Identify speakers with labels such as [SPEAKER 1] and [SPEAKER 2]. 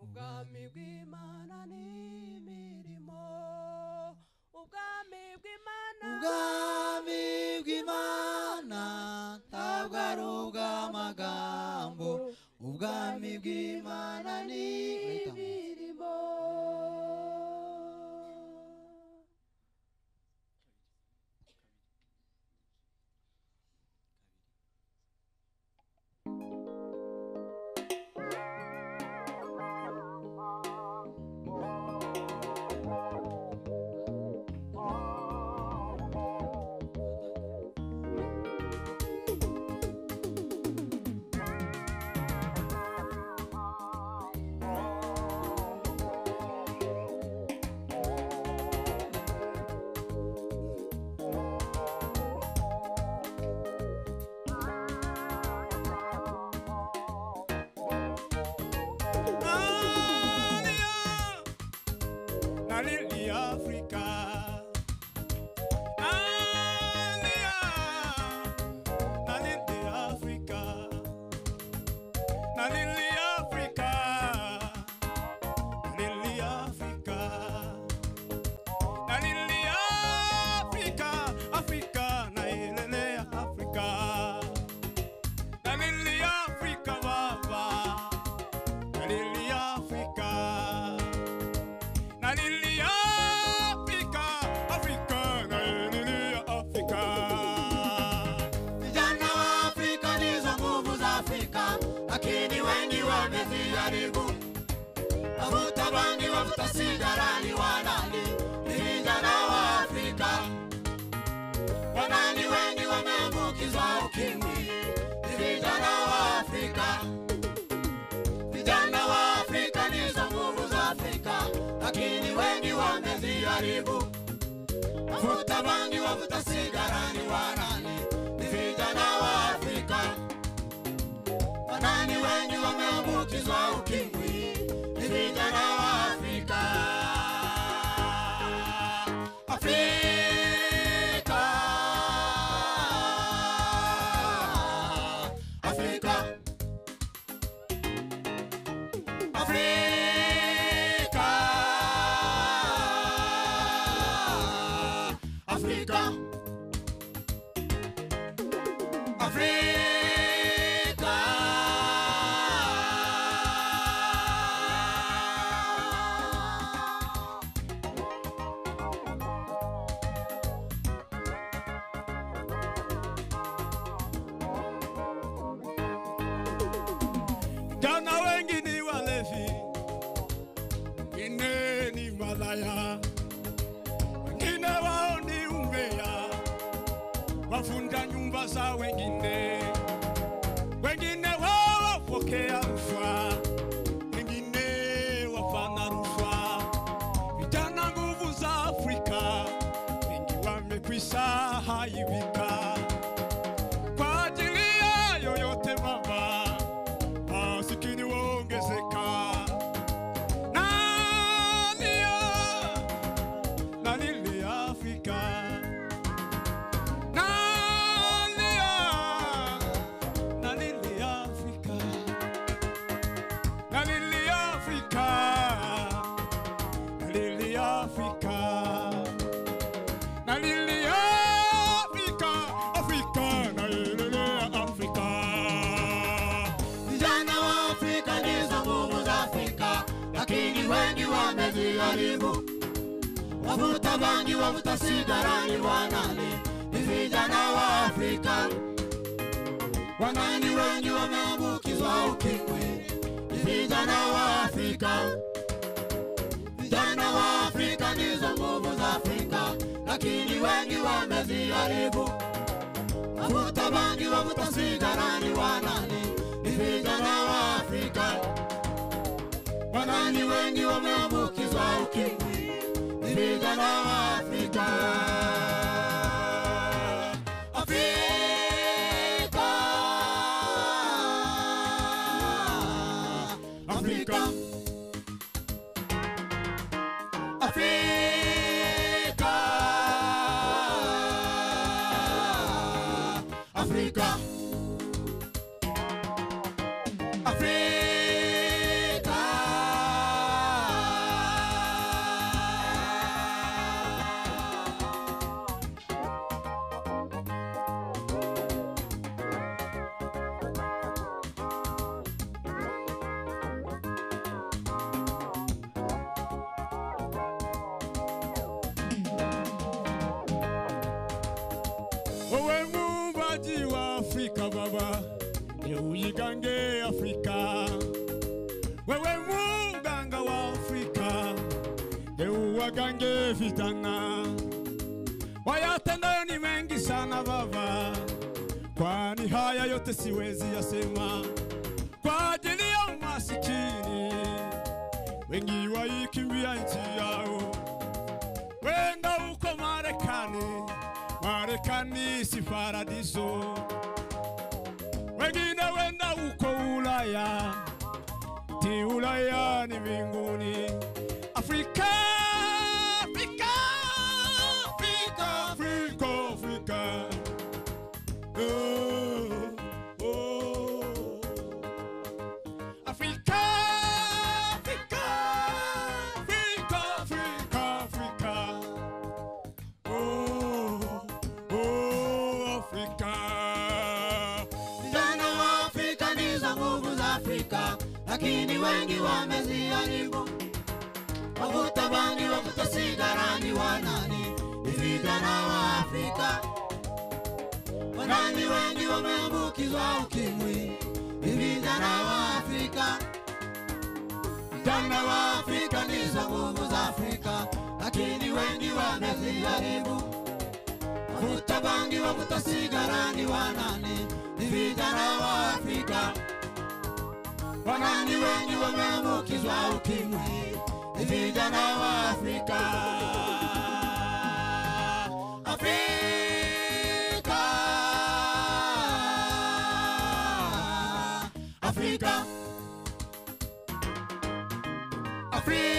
[SPEAKER 1] ubwami bw'imana n'imirimo ubwami bw'imana
[SPEAKER 2] ubwami bw'imana ntabwo ari ubw'amagambo ubwami bw'imana ni
[SPEAKER 1] imirimo
[SPEAKER 3] Nalili Africa. Nalia, nalili Africa. Nalili Africa. Nalili Africa. Nalili Africa. Africa, nailele Africa. Nalili Africa, baba. Nalili Africa. Nalilia Afrika, Afrika, nalilia Afrika.
[SPEAKER 2] vijana wa afrika ndizo nguvu za afrika lakini wengi wameziharibu wavuta bangi wavuta sigara ni wanani ni vijana wa afrika wanani wengi wameambukizwa ukimwi ni vijana wa afrika vijana wa afrika ndizo nguvu za afrika lakini wengi wameziharibu wavuta bangi wavuta sigara ni wanani ni vijana wa afrika wanani wengi wameambukizwa ukimwi ni vijana wa afrika afrika afrika afrika afrika Afrika.
[SPEAKER 3] Jana wengi ni walevi, wengine ni malaya, wengine wao ni umbea, wavunja nyumba za wengine, wengine wao wapokea rushwa, wengine wafanya rushwa. Vijana nguvu za Afrika, wengi wamekwisha haibika kwa ajili ya yoyote mama masikini waongezeka. Nalia, nalilia Afrika. Nalia, nalilia Afrika. Nalilia Afrika. Nalilia Afrika. Nalilia Afrika. Afrika, nalilia Afrika.
[SPEAKER 2] Vijana wa Afrika ndizo nguvu za Afrika, lakini wengi wameziharibu. Wavuta bangi, wavuta sigara ni wanani? Ni vijana wa Afrika. Wanani wengi wameambukizwa ukimwi, ni vijana wa Afrika. Vijana wa Afrika ndizo nguvu za Afrika, lakini wengi wameziharibu. Wavuta bangi, wavuta sigara ni wanani? Ni vijana wa Afrika. Wanani wengi wameambukizwa ukimwi, ni vijana wa Afrika. Afrika. Afrika. Afrika. Afrika. Afrika.
[SPEAKER 3] wewe muumbaji wa Afrika Baba, leo uigange Afrika. Wewe muganga wa Afrika, leo wagange vijana. Wayatendayo ni mengi sana Baba, kwani haya yote siwezi yasema kwa ajili ya masikini wengi waikimbia nchi yao, wenda uko Marekani. Marekani si paradiso, wengine wenda uko Ulaya, ti Ulaya ni mbinguni. Afrika, Afrika, Afrika, Afrika, Afrika. Oh, oh. Africa, Africa, Africa, Africa, Africa. Oh, oh, Africa.
[SPEAKER 2] Vijana wa Afrika ndizo nguvu za Afrika, lakini wengi wameziharibu. Wavuta bangi, wavuta sigara ni wanani? Ni vijana wa Afrika. Wanani wengi wameambukizwa ukimwi, ni vijana wa Afrika. Vijana wa Afrika ndizo nguvu za Afrika, lakini wengi wameziharibu. Wavuta bangi, wavuta sigara ni wanani? Ni vijana wa Afrika. Wanani wengi wameambukizwa ukimwi, ni vijana wa Afrika. Afrika, Afrika, Afrika.